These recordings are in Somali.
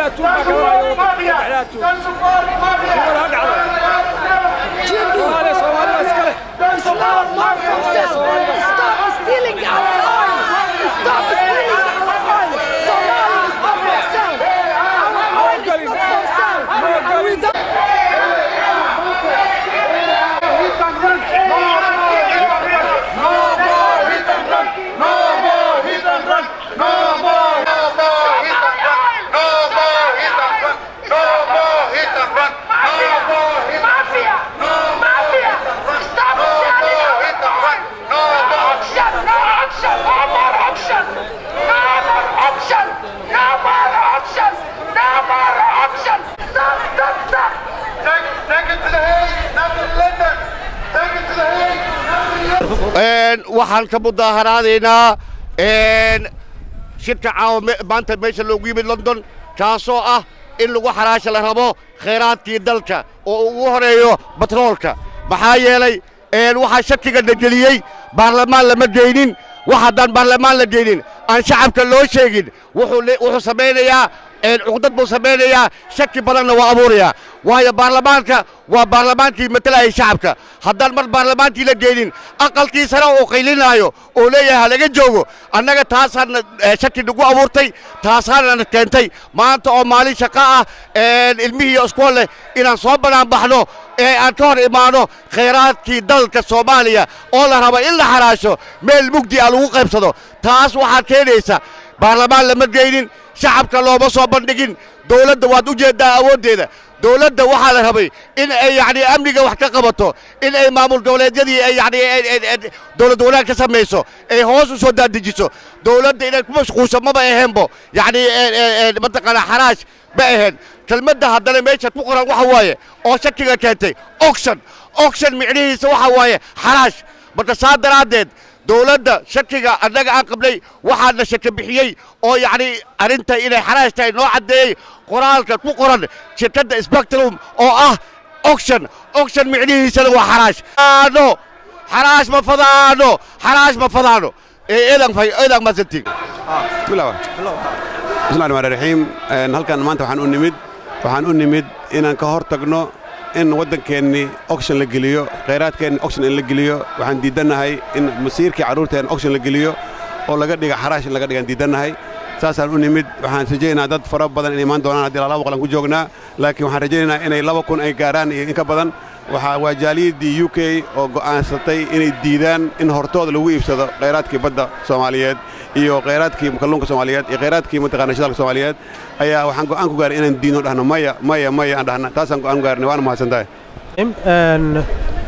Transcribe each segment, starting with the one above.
Stop stealing our oil! Stop stealing our oil! Somalia is not for sale! Our oil is not for sale! And we don't Mafia! Mafia! Stop selling No auction! No auction! No more auction! No more auction! No more auction! No more auction! Stop! Stop! Stop! Take, take it to the Hague, not to London. Take it to the Hague, not to London. waxaan ka mudaaharaadaynaa shirka caawa me- maanta meesha loogu yimid london kaasoo ah in lagu xaraasha la rabo khayraadkii dalka oo ugu horeeyo batroolka maxaa yeelay waxaa shakiga na geliyey baarlamaan lama geynin wax haddaan baarlamaan la geynin aan shacabka loo sheegin wuxuu le- wuxuu samaynayaa cuqdad buu samaynayaa shaki badanna waa abuurayaa waayo baarlamaanka waa baarlamaankii matalayay shacabka haddaan mar baarlamaankii la geynin aqalkiisana uu qaylinaayo oo leeyahay halaga joogo annaga taasaana eh, shaki nagu abuurtay taasaana keentay maanta oo maalin shaqo ah ilmihii iskool leh inaan soo banaan baxno ee aan ka hor imaano khayraadkii dalka soomaaliya oo la rabo in la xaraasho meel mugdi ah lagu qaybsado taas waxaa keenaysa baarlamaan lama geynin shacabka looma soo bandhigin dowladda waad u jeeddaa awooddeeda dowladda waxaa la rabay in ay yacni amniga wax ka qabato in ay maamul goboleedyadii ay yacni dowlad wanaag ka samayso ay hoos u soo daadijiso dowladda inay ku mashquulsho maba aheenbo yacni mataqaanaa xaraash ma aheen kelmadda haddana meesha ku qoran waxa waaye oo shakiga keentay oction oction micnihiisa waxa waaye xaraash marka saa daraaddeed dowladda shakiga annaga aan qabnay waxaana shaki bixiyey oo yacni arrinta inay xaraash tahay noo caddeeyey qoraalka ku qoran shirkadda spectrum oo ah oction oction micnihiisana waa xaraash aano xaraash ma fadaano xaraash ma fadaano ee eedan fay eedan masantig bilawa bismillahi rahmaani raxiim Een, halkan maanta waxaan u nimid waxaan u nimid inaan ka hor tagno in waddankeennii oction la geliyo khayraadkeenni oction in la geliyo waxaan diidannahay in masiirkii carruurteenna oction la geliyo oo laga dhiga xaraash in laga dhigaan diidannahay saasaan u nimid waxaan rajaynaynaa dad fara badan inay imaan doonaan haddii laba boqolan ku joognaa laakiin waxaan rajaynaynaa inay laba kun ay gaaraan iyo in ka badan waxaa waa jaaliyaddii u k oo go'aansatay inay diidaan in hortooda lagu iibsado khayraadkii badda soomaaliyeed iyo khayraadkii kalluunka soomaaliyeed iyo khayraadkii mataqaana shidaalka soomaaliyeed ayaa waxaan go'aan ku gaaray inaan diidno dhahno maya maya maya aan dhahna taasaan go'aan ku gaarnay waana mahadsantahay Een,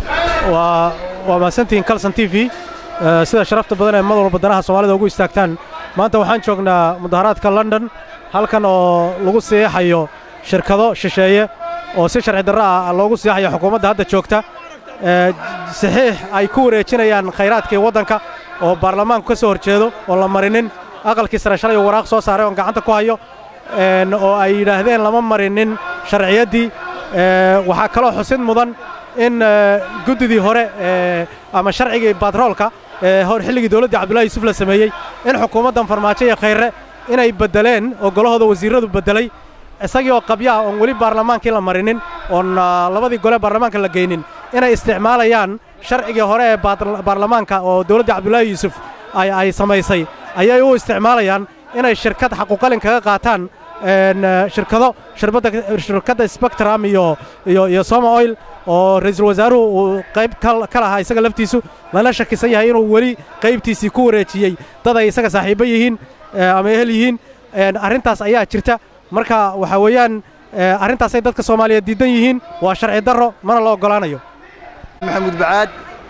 waa waa mahadsantihiin calson t v Eh, sida sharafta badan ee mar walba danaha soomaalida ugu istaagtaan maanta waxaan joognaa mudaharaadka london halkan oo lagu siixayo shirkado shisheeye oo si sharci darro ah loogu siixayo xukuumadda hadda joogta Eh, saxiix ay ku wareejinayaan khayraadkii waddanka oo baarlamaanku ka soo horjeedo oo la marinin aqalkii sare shalay uu waraaq soo saaray oon gacanta ku hayo een, oo ay yidhaahdeen lama marinin sharciyaddii Eh, waxaa kaloo xusid mudan in eh, guddidii hore eh, ama sharcigii batroolka ee hor xilligii dowladdii cabdullahi yuusuf la sameeyey in xukuumaddan farmaajo iyo khayre inay beddeleen oo golahooda wasiirradu beddelay isagii oo qabya ah oon weli baarlamaankii la marinin oon ah, labadii gole baarlamaanka la geynin inay isticmaalayaan sharcigii hore ee baar- baarlamaanka oo dowladdii cabdullaahi yuusuf ay ay samaysay ayay u isticmaalayaan inay shirkad xaquuqalin kaga qaataan een, eh, shirkado shirbadda shirkadda spectrum iyo iyo iyo soma oil oo ra'iisul wasaaruhu uu qayb ka ka lahaa isaga laftiisu lana shakisan yahay inuu weli qaybtiisii ku wareejiyey dad ay isaga saaxiibo yihiin eh, ama ehel yihiin Een, arrintaas ayaa jirta marka waxaa weeyaan eh, arrintaasay dadka soomaaliyeed diidan yihiin waa sharci darro mana la oggolaanayo maxamuud bacaad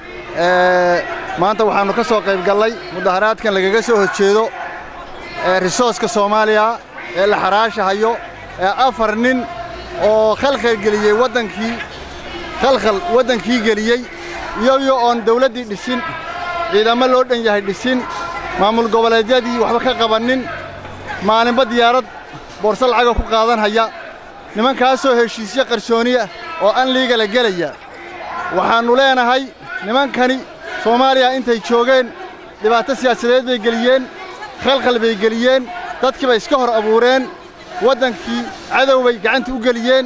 ee, maanta waxaannu ka soo qayb gallay mudaharaadkan lagaga soo horjeedo ee risooska soomaaliya ee la xaraashahayo ee afar nin oo khalkhal geliyey waddankii khalkhal waddankii geliyey iyayo oon dawladdii dhisin ciidamo loo dhan yahay dhisin maamul goboleedyadii waxba ka qabannin maalinba diyaarad boorso lacaga ku qaadanhaya nimankaasoo heshiisyo qarsooniya oo an liigala gelaya waxaannu leenahay nimankani soomaaliya intay joogeen dhibaato siyaasadeed bay geliyeen khalkhal bay geliyeen dadkii bay iska hor abuureen waddankii cadow bay gacanta u geliyeen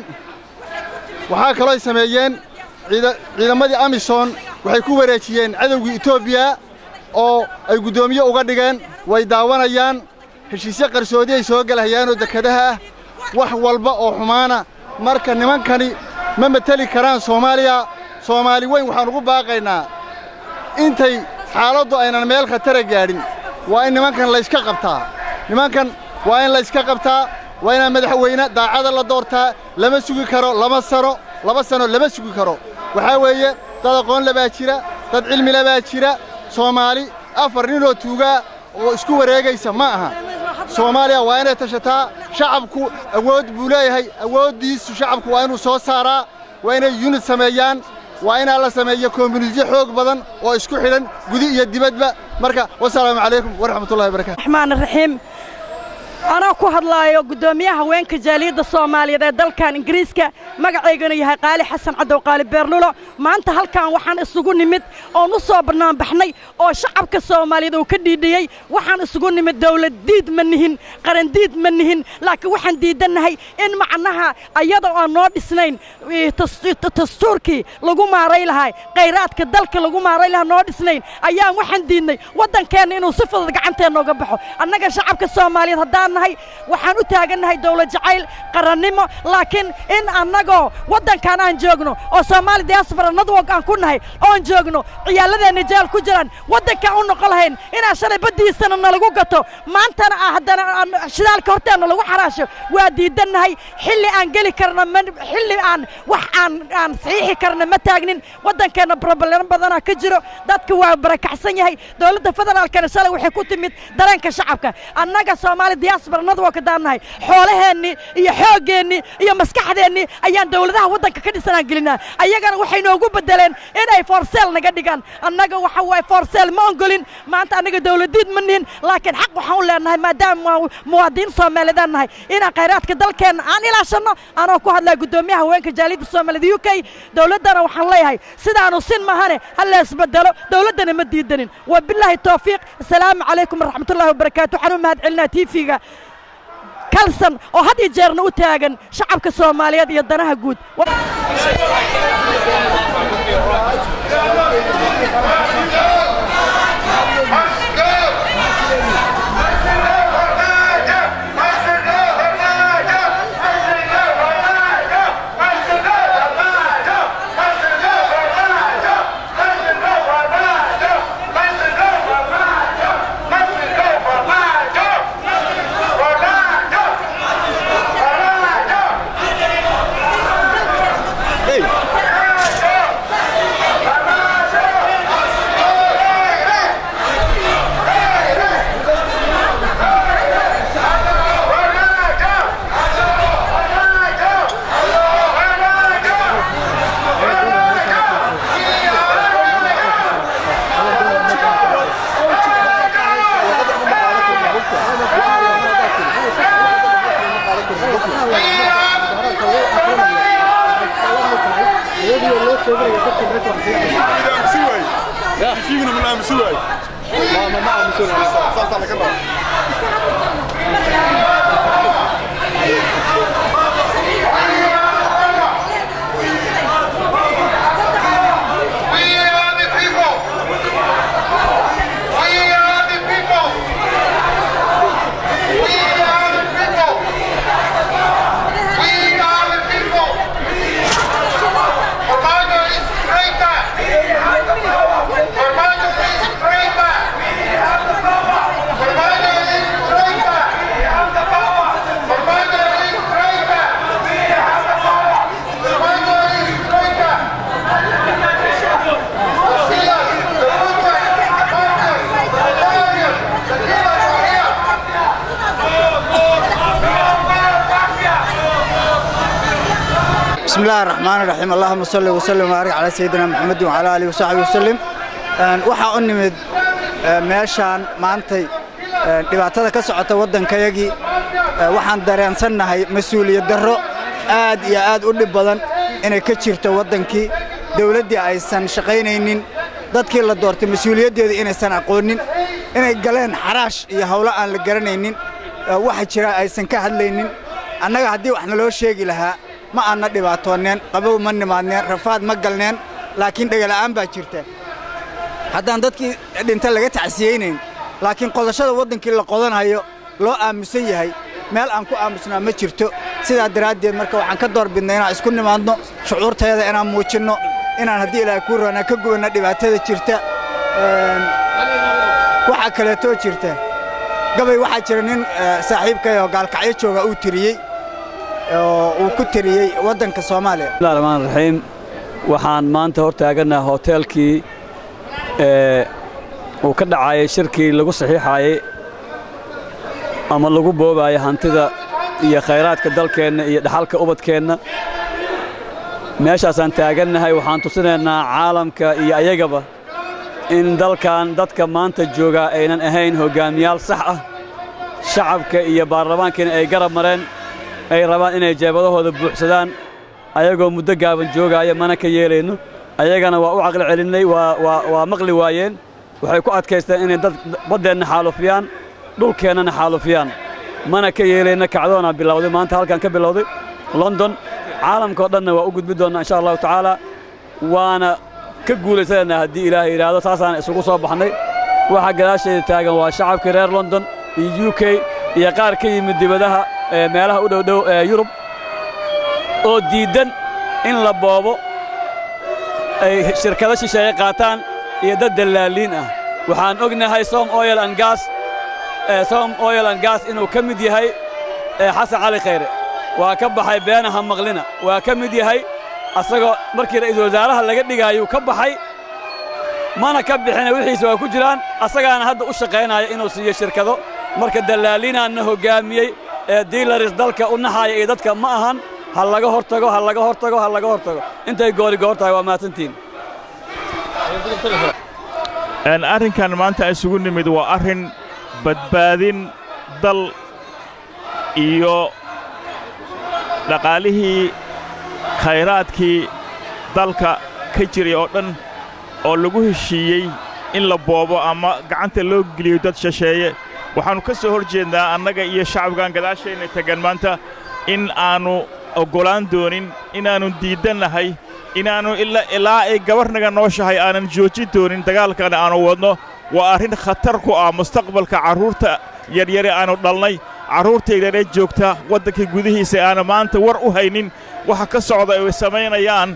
waxaa kaloo ay sameeyeen ciidamadii amisom waxay ku wareejiyeen cadowgii etoobiya oo ay guddoomiye uga dhigeen way daawanayaan heshiisyo qarsoodi ay soo gelahayaanoo dekedaha ah wax walba oo xumaana marka nimankani ma mateli karaan soomaaliya soomaali weyn waxaan ugu baaqaynaa intay xaaladdu aynan meel khatara gaadhin waa in nimankan layska qabtaa nimankan waa in layska qabtaa waa inaan madaxweyne daacada la doortaa lama sugi karo lama sano laba sano lama sugi karo waxaa weeye dad aqoon labaa jira dad cilmi labaa jira soomaali afar ninoo tuugaa oo isku wareegaysa ma aha soomaaliya waa inay tashataa shacabku awood buu leeyahay awooddiisu shacabku waa inuu soo saaraa waa inay yunid sameeyaan waa inaa la sameeyo kombunitiyo xoog badan oo isku xidhan gudi iyo dibadba marka wasalaamu calaykum waraxmatullahi wabarakatu raxmaan raxiim anoo ku hadlaayo guddoomiyaha haweenka jaaliyadda soomaaliyeed ee dalkan ingiriiska magacaygana yahay qaali xasan cadow qaali beerlulo maanta halkan waxaan isugu nimid oon u soo bannaanbaxnay oo shacabka soomaaliyeed uu ka dhiidhiyey waxaan isugu nimid dawlad diid ma nihin qarandiid ma nihin laakiin waxaan diidannahay in macnaha ayada aan noo dhisnayn dastuurkii lagu maaray lahaa khayraadka dalka lagu maaray lahaa noo dhisnayn ayaan waxaan diidnay waddankeenna inuu si fudud gacanteenna uga baxo annaga shacabka soomaaliyeed haddaan nahay waxaan u taagannahay dawlad jacayl qarannimo laakiin in annagoo waddankan aan joogno oo soomaali diaspora nadwog aan ku nahay oon joogno ciyaaladeenna jaal ku jiraan waddankaan u noqon lahayn inaan shalay baddiisana nalagu gato maantana ah haddana shidaalka horteenna lagu xaraasho waa diidannahay xilli aan geli karna ma xilli aan wax aan aan saxiixi karna ma taagnin waddankeenna broblemo badanaa ka jiro dadka waa barakacsan yahay dowladda federaalkana shalay waxay ku timid dareenka shacabka annaga soomaali diaspora nadwog haddaan nahay xoolaheennii iyo xooggeenni iyo maskaxdeennii ayaan dawladaha waddanka ka dhisanaan gelinaa ayagana waxay noogu beddeleen inay forseel naga dhigaan annaga waxa waaye forseel ma ongolin maanta annaga dawladiid ma nihin laakiin xaq waxaan u leenahay maadaama muwaadiniin soomaaliyeedaan nahay inaan khayraadka dalkeenna aan ilaashanno anoo ku hadlaya guddoomiyaha haweenka jaaliyadda soomaaliyed u k dawladdana waxaan leeyahay sidaanu sin mahane ha leesbedelo dawladdana ma diidanin wabilaahi towfiiq asalaamu calaykum waraxmatullahi wabarakaatu waxaan u mahad celinaa tiifiga kalsan oo had iyo jeerna u taagan shacabka soomaaliyeed iyo danaha guud بسم الله الرحمن الرحيم اللهم صل وسلم وبارك على سيدنا محمد وعلى اله وصحبه وسلم waxa u nimid meeshaan maantay dhibaatada ka socota waddankayagii waxaan dareensannahay mas-uuliyad darro aad iyo aad u dhib badan inay ka jirto waddankii dawladdii aysan shaqaynaynin dadkii la doortay mas-uuliyaddeeda inaysan aqoonin inay galeen xaraash iyo hawlo aan la garanaynin waxa jira aysan ka hadlaynin annaga haddii wax naloo sheegi lahaa ma aanna dhibaatoonneen qabow ma nimaadneen rafaad ma galneen laakiin dhegala'aan baa jirta haddaan dadkii dhinta laga tacsiyeynayn laakiin qodashada waddankii la qodanhayo loo aamusan yahay meel aan ku aamusnaa ma jirto sidaa daraaddeed marka waxaan ka door bidnay inaan isku nimaadno shucuurtayada inaan muujinno inaan haddii ilaahay kuu roonaa ka gubanno dhibaatada jirta waxaa kaleetoo jirta gabay waxaa jira nin saaxiibkay oo gaalkacyo jooga uu tiriyey oo uu ku tiriyey waddanka soomaaliya bismillahi raxmaan raxiim waxaan maanta hor taagannaha hoteelkii uu ka dhacayay shirkii lagu saxiixaayey ama lagu boobaayay hantida iyo khayraadka dalkeenna iyo dhaxalka ubadkeenna meeshaasaan taagannahay waxaan tusinaynaa caalamka iyo ayagaba in dalkan dadka maanta joogaa aynan ahayn hoggaamiyaal sax ah shacabka iyo baarlamaankiina ay garab mareen ay rabaan inay jeebadahooda buuxsadaan ayagoo muddo gaaban joogaaya mana ka yeelayno ayagana waa u caqli celinnay waa maqli waayeen waxay ku adkaysteen inay dad baddeenna xaalufiyaan dhulkeennana xaalufiyaan mana ka yeelayna kacdoonaa bilowday maanta halkan ka bilowday london caalamkao dhanna waa u gudbi doonnaa insha allahu tacaala waana ka guulaysanaynaa haddii ilaahay yidhaahdo saasaana isugu soo baxnay waxa gadaasheeda taagan waa shacabkii reer london iyo u k iyo qaar ka yimid dibadaha meelaha u dhowdhow ee yurub oo diiddan in la boobo ay shirkado shisheeye qaataan iyo dad dallaaliin ah waxaan ognahay som oyel an gas som oyel an gas inuu ka mid yahay xasan cali khayre waa ka baxay beenaha maqlina waa ka mid yahay asagoo markii ra'iisul wasaaraha laga dhigaayuu ka baxay mana ka bixina wixiisa waa ku jiraan asagaana hadda u shaqaynaya inuu siiyo shirkado marka dallaaliinaanna hoggaamiyey ee diilaris dalka u naxaaya iyo dadka ma ahan ha laga hor tago ha laga hor tago ha laga hor tago intay goori goor tahay waa mahadsantiin arrinkan maanta isugu nimid waa arrin badbaadin dal iyo dhaqaalihii khayraadkii dalka ka jiray oo dhan oo lagu heshiiyey in la boobo ama gacanta loo geliyo dad shisheeye waxaannu ka soo hor jeednaa annaga iyo shacabkan gadaashayna tegan maanta in aannu oggolaan doonin inaannu diiddannahay inaannu ilaa ay gabarnaga nooshahay aanan joojin doonin dagaalkana aannu wadno waa arrin khatar ku ah mustaqbalka carruurta yaryare aannu dhalnay carruurtaydana joogta waddanka gudihiisa aana maanta war u haynin waxa ka socda ay samaynayaan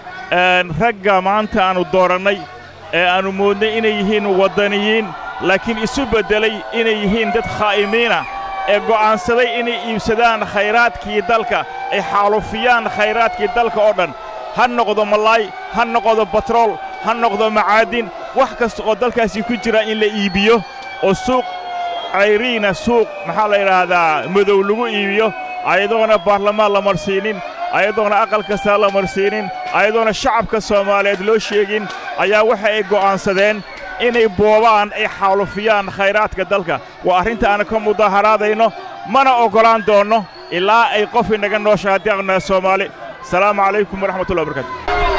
ragga maanta aannu doorannay ee aannu moodnay inay yihiin waddaniyiin laakiin isu beddelay inay yihiin dad khaa'imiina ee go'aansaday inay iibsadaan khayraadkii dalka ay xaalufiyaan khayraadkii dalka oo dhan ha noqdo malaay ha noqdo batrool ha noqdo macaadin wax kasta oo dalkaasi ku jira in la iibiyo oo suuq cayriina suuq maxaa la yidhaahdaa madow lagu iibiyo ayadoona baarlamaan la marsiinin ayadoona aqal kastaa la marsiinin ayadoona shacabka soomaaliyeed loo sheegin ayaa waxa ay go'aansadeen inay boobaan ay xaalufiyaan khayraadka dalka waa arrinta aan ka mudaharaadayno mana oggolaan doonno ilaa ay qof inaga noosha haddii aqnaha soomaali asalaamu calaykum waraxmatullahi wabarakatu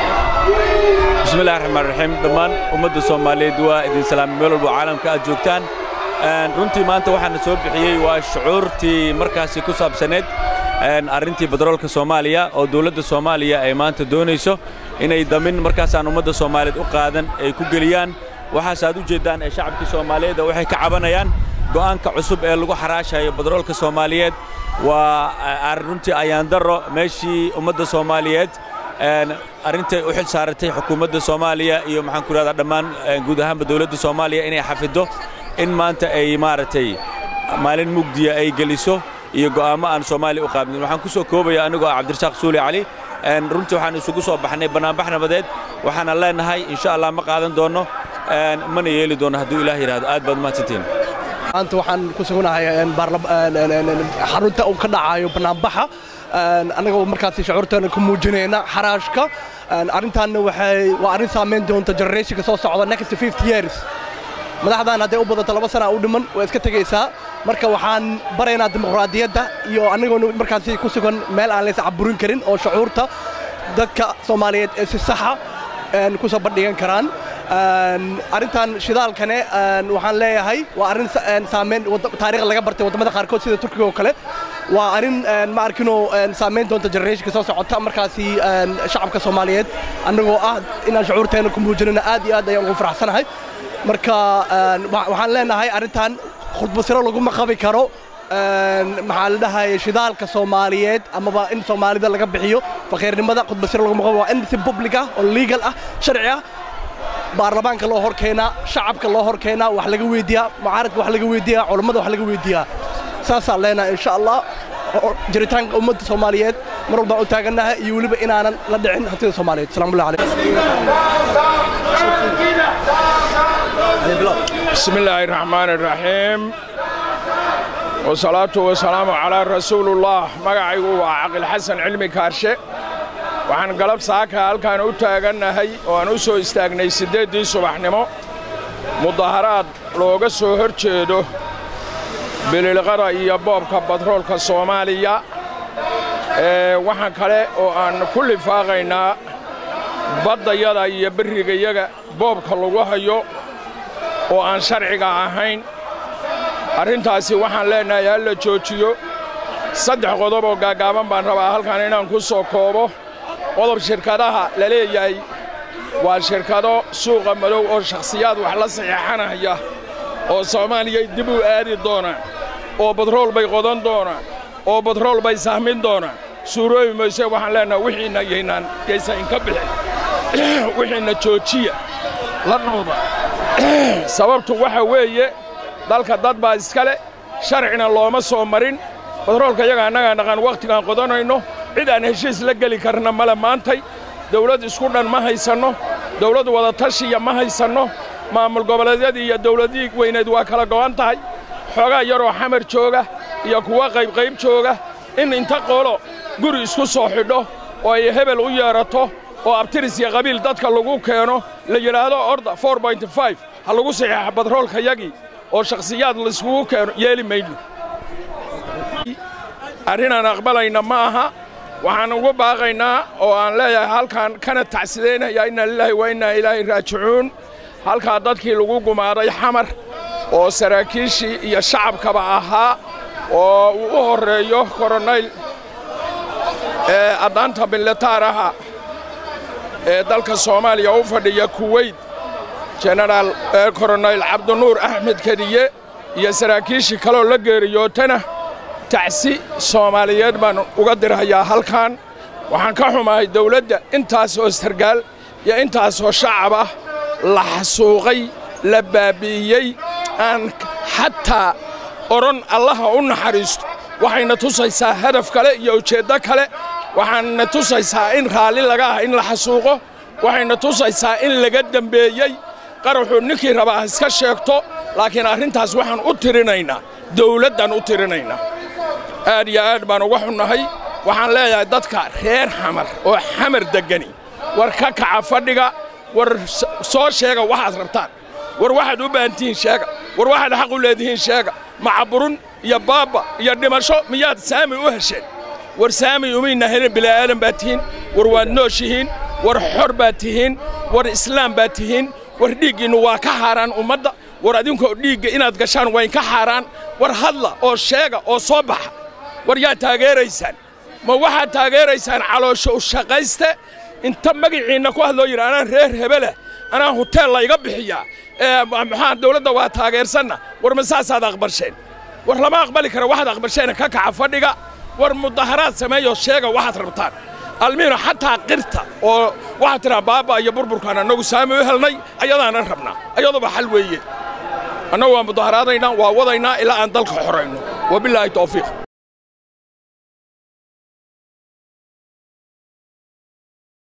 bismillahi raxmaan raxiim dhammaan ummadda soomaaliyeed waa idin salaamay meel walba caalamka aad joogtaan runtii maanta waxaana soo bixiyey waa shucuurtii markaasi ku saabsaneed arrintii badroolka soomaaliya oo dawladda soomaaliya ay maanta doonayso inay damin markaasaan ummadda soomaaliyeed u qaadan ay ku geliyaan waxaas aad u jeeddaan ee shacabkii soomaaliyeed waxay ka cabanayaan go'aanka cusub ee lagu xaraashayo badroolka soomaaliyeed waa runtii ayaandarro meeshii ummadda soomaaliyeed arrintay u xil saaratay xukuumadda soomaaliya iyo maxaan ku idhahdaa dhammaan guud ahaanba dawladda soomaaliya inay xafiddo in maanta ay maaragtay maalin mugdiya ay geliso iyo go'aammo aan soomaaliya u qaabnin waxaan ku soo koobaya anigoo ah cabdirasaaq suuli cali runtii waxaan isugu soo baxnay bannaanbax nabadeed waxaana leenahay insha allah ma qaadan doonno mana yeeli doonno hadduu ilaah yidhaahdo aad baad mahadsantihin maanta waxaan ku suganahay xarunta uu ka dhacayo bannaanbaxa annagoo markaasi shucuurteena ku muujinayna xaraashka arrintaanna waxay waa arrin saamayn doonta generationka soo socda next fifty years madaxdan hadday u badato laba sana u dhiman waa iska tegaysaa marka waxaan baraynaa dimuqraadiyadda iyo annagoona markaasi ku sugan meel aan lays caburin karin oo shucuurta dadka soomaaliyeed ee si saxa ku soo bandhigan karaan arrintan shidaalkane waxaan leeyahay waa arrin saamayn taariikh laga bartay waddamada qaarkood sida turkiga oo kale waa arrin ma arkinoo saamayn doonta generationka soo socota markaasi shacabka soomaaliyeed annagoo ah inaan shucuurteena ku muujinana aad iyo aad ayaan ugu faraxsanahay marka waxaan leenahay arrintan khudbasiro laguma qabi karo maxaa la dhahay shidaalka soomaaliyeed amaba in soomaalida laga bixiyo faqiirnimada khudbasiro laguma qabo waa in si public ah oo legal ah sharci ah baarlamaanka loo hor keenaa shacabka loo hor keenaa wax laga weydiiyaa mucaaradka wax laga weydiiyaa culammada wax laga weydiiyaa saasaan leenahay insha allah jiritaanka ummadda soomaaliyeed mar walbaan u taagannahay iyo weliba inaanan la dhicin hantida soomaaliyeed salaamullahi calaykum بسم الله الرحمن الرحيم والصلاة والسلام على رسول الله magacaygu waa caqil xasan cilmi kaarshe waxaan galab saaka halkaan u taagannahay oo aan u soo istaagnay siddeeddii subaxnimo mudaharaad looga soo hor jeedo bililqada iyo boobka batroolka soomaaliya waxaan kale oo aan ku lifaaqaynaa baddayada iyo berrigayaga boobka lagu hayo oo aan sharciga ahayn arrintaasi waxaan leennahay ha la joojiyo saddex qodob oo gaaggaaban baan rabaa halkan inaan ku soo koobo qodob shirkadaha la leeyahay waa shirkado suuqa madow oo shakhsiyaad wax la saxiixanaya oo soomaaliyay dib u aadi doonaan oo batrool bay qodan doonaan oo batrool bay sahmin doonaan suuroobi mayse waxaan leennahay wixiinna yaynaan yaysan inka bixin wixiinna joojiya la nuuda sababtu waxa weeye dalka dad baa iska leh sharcina looma soo marin batroolka yaga annagaa dhaqan wakhtigaan qodanayno cid aan heshiis la geli karna male maantay dawlad isku dhan ma haysanno dawlad wadatashiya ma haysanno maamul goboleedyadii iyo dawladii weyneed waa kala go'an tahay xoogaa yaroo xamar jooga iyo kuwa qaybqayb jooga in inta qolo guri isku soo xidho oo ay hebel u yeedrato oo abtiris iyo qabiil dadka lagu keeno la yidhaahdo orda ha lagu saxiixa batroolka yagii oo shakhsiyaad layskugu keeno yeeli mayno arrinaan aqbalayna ma aha waxaan ugu baaqaynaa oo aan leeyahay halkaan kana tacsidaynaya inna lilaahi wa innaa ilaahi raajicuun halkaa dadkii lagu gumaaday xamar oo saraakiishii iyo shacabkaba ahaa oo uu u horreeyo koronayl ee addaanta militaaraha ee dalka soomaaliya u fadhiya kuweyt jenaraal koronayl cabdinuur axmed kediye iyo saraakiishii kaloo la geeriyootana tacsi soomaaliyeed baan uga dirhayaa halkan waxaan ka xumahay dawladda intaas oo sargaal iyo intaasoo shacab ah la xasuuqay la baabbi'iyey aan xataa odhan allaha u naxariisto waxayna tusaysaa hadaf kale iyo ujeeddo kale waxaana tusaysaa in raalli laga ah in la xasuuqo waxayna tusaysaa in laga dembeeyey qaraxuu ninkii rabaa ha iska sheegto laakiin arrintaas waxaan u tirinaynaa dawladdan u tirinaynaa aad iyo aad baan uga xunnahay waxaan leeyahay dadka reer xamar oo xamar deggani war ka kaca fadhiga war soo sheega waxaad rabtaan war waxaad u baahantihiin sheega war waxaad xaq u leedihiin sheega macaburun iyo baabba iyo dhimasho miyaad saami u hesheen war saami umayna helin bila'aadan baad tihiin war waad nooshihiin war xor baad tihiin war islaam baad tihiin war dhiiggiinnu waa ka xaaraan ummadda war adinkoo dhiigga inaad gashaan wayn ka xaaraan war hadla oo sheega oo soo baxa war yaad taageeraysaan ma waxaad taageeraysaan caloosho u shaqayste inta magaciinna ku hadloo yidhi anaan reer hebelah anaa huteel layga bixiyaa ee maxaa dawladda waa taageersanna war ma saasaad aqbalsheen war lama aqbali kara waxaad aqbalsheena ka kaca fadhiga war mudaharaad sameeyoo sheega waxaad rabtaan almiino xataa qirta oo waxaad tidhaa baaba iyo burburkaan annagu saami u helnay ayadaanan rabnaa ayaduba xal weeye annagu waa mudaharaadaynaa waa wadaynaa ilaa aan dalka xorayno wabilaahi tawfiiq